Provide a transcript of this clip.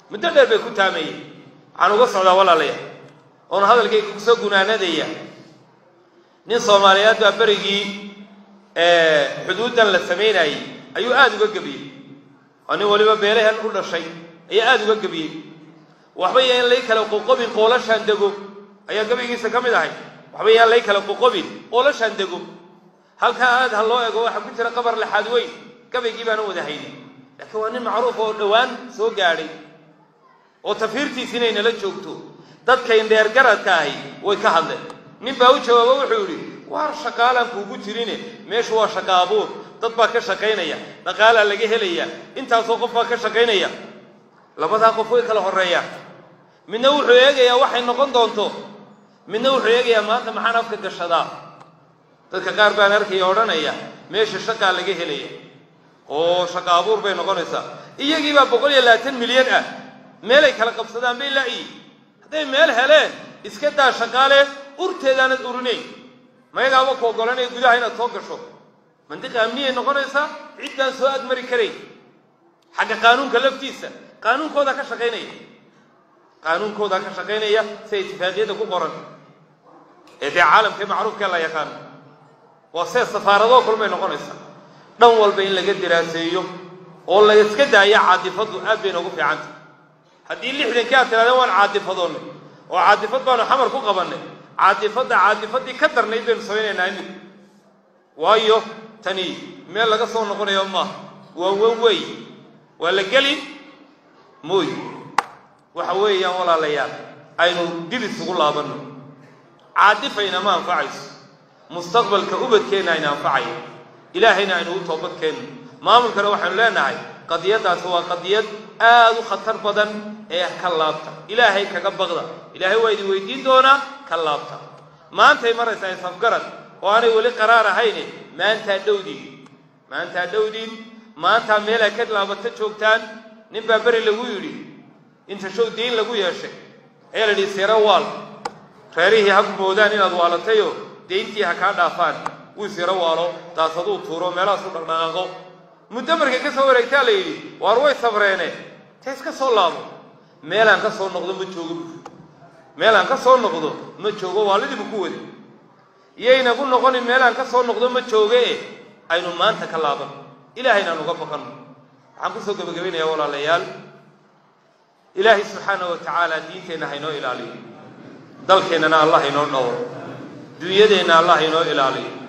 muddo dheer bay ku taamayeen waxaan uga socdaa walaalayaal oona hadalkayga kusoo gunaanadaya nin soomaaliyeed baa berigii xuduuddan la samaynayey ayuu aada uga gebiyey oo nin waliba beelahan u dhashay ayaa aada uga gebiyey waxba yaan lay kala qoqobin qoolashaan dego ayaa gabaygiisa ka mid ahay waxba yaan lay kala qoqobin qoolashaan dego halkaa aad ha loo ego waxaa ku jira qabar laxaad weyn gabaygii baana wada haynin laakiin waa nin macruuf oo dhowaan soo gaadhay oo tafiirtiisi inay nala joogto dadkayn dheergaradka ahi way ka hadleen nin baa u jawaabo wuxuu yidhi waar shaqaalaan kuugu jirine meeshu waa shaqa abuur dad baa ka shaqaynaya dhaqaalaa laga helaya intaasoo qof baa ka shaqaynaya labadaa qof way kala horreeyaan midna wuxuu eegayaa waxay noqon doonto midna wuxuu eegayaa maanta maxaan afka gashadaa dadka qaar baan arkaya odhanaya meesha shaqaa laga helaya oo shaqa abuur bay noqonaysaa iyagiibaa boqol iyo labaatan milyan ah meelay kala qabsadaan bay laayi hadday meel heleen iska daa shaqaale urteedaanad urinayn mayagaaba ku ogolanaya gudaha inaad soo gasho mandiqa amniyay noqonaysaa cid baan soo agmari karayn xagga qaanuunka laftiisa qaanuunkoodaa ka shaqaynaya qaanuunkoodaa ka shaqaynaya sida itifaaqiyadda ku qoran ee dee caalamkii macruufkee la yaqaano waa see safaaradoo kulmay noqonaysaa dhan walba in laga diraaseeyo oo la iska daaya caadifaddu aad bay noogu fiicantah haddii lixdankii aad tirahdeen waan caadifadoonnay oo caadifad baanu xamar ku qabannay caadifadda caadifaddii ka darnayd baynu samaynaynaa imika waayo tani meel laga soo noqonayo maaha waa wan wey waa la geli mooy waxa weeyaan walaalayaal aynu dib isugu laabanno caadifayna ma anfacayso mustaqbalka ubadkeenna ayna anfacayo ilaahayna aynu u toobadkeenno maamulkana waxaynu leenahay qadiyaddaasi waa qadiyad aada u khatar badan ee ka laabta ilaahay kaga baqda ilaahay waa idin weydiin doonaa ka laabta maantay maraysaa isafgarad oo aanay weli qaraar ahayne maantaa dhowdiin maantaa dhowdiin maantaa meelaa ka laabata joogtaan nin baa beri lagu yidhi inta show diin lagu yeeshay ayaa la yidhi siro waal reerihii ha moodaan inaad waalatayoo deyntii ha kaa dhaafaan wuu siro waalo daasaduu tuuro meelahaasu dhaqdhaqaaqo muddo markay ka soo wareegtaa la yidhi waar way sabreene ta iska soo laabo meelaan ka soo noqdo ma joogo bu meelaan ka soo noqdo ma joogo waalidiibu ku wadi iyaynagu noqonin meelaan ka soo noqdo ma jooge e aynu maanta ka laaban ilaahayna uga baqanno waxaan kusoo gebagabaynayaa walaalayaal ilaahay subxaana wa tacaala diinteenna haynoo ilaaliyo dalkeennana allah haynoo dhowro dunyadeenna allah haynoo ilaaliyo